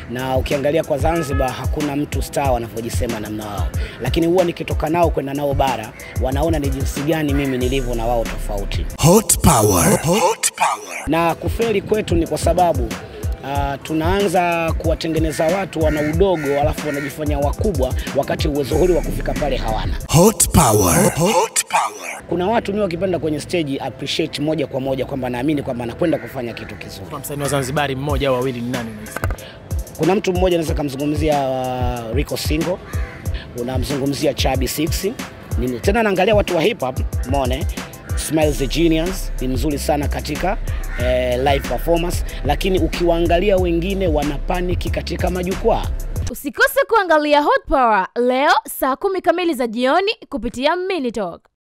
na ukiangalia kwa Zanzibar hakuna mtu star wanavyojisema namna wao, lakini huwa nikitoka nao kwenda nao bara, wanaona ni jinsi gani mimi nilivyo na wao tofauti. Hot power. Hot power. Na kufeli kwetu ni kwa sababu Uh, tunaanza kuwatengeneza watu wana udogo alafu wanajifanya wakubwa wakati uwezo huli wa kufika pale hawana. Hot power. Hot power. Kuna watu mi wakipanda kwenye stage appreciate moja kwa moja kwamba naamini kwamba anakwenda kufanya kitu kizuri. Kwa msanii wa Zanzibari mmoja au wawili ni nani unahisi? Kuna mtu mmoja anaweza kumzungumzia uh, Rico Singo, unamzungumzia Chabi 6 Ni- tena naangalia watu wa hip hop mone Smiles the Genius ni mzuri sana katika eh, live performance, lakini ukiwaangalia wengine wana paniki katika majukwaa. Usikose kuangalia Hot Power leo saa kumi kamili za jioni kupitia Minitalk.